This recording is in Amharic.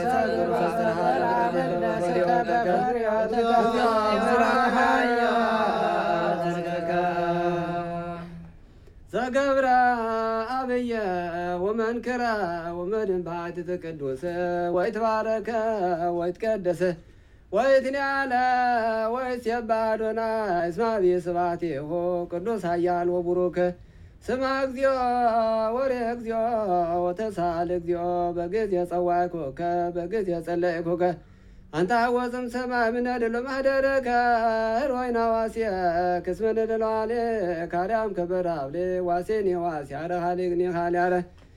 ዘገብረ አብየ ወመንክረ ወመድንባት ቅዱስ ወይትባረከ ወይትቀደሰ ወይትንያለ ወይትሴባዶና እስማቢ ስባቴሆ ቅዱስ ኃያል ወቡሩክ ስማ እግዚኦ ወሬ እግዚኦ ወተሳል እግዚኦ በጊዜ ጸዋዕኮከ በጊዜ ጸለይኮከ አንተ ሐወፅም ሰማይ ምነድሎ ማህደረከ ሮይና ዋሴ ክስመ ነደለዋሌ ካርያም ከበራብሌ ዋሴኔ ዋሴ አረ ሃሌግኔ ሃሌ አረ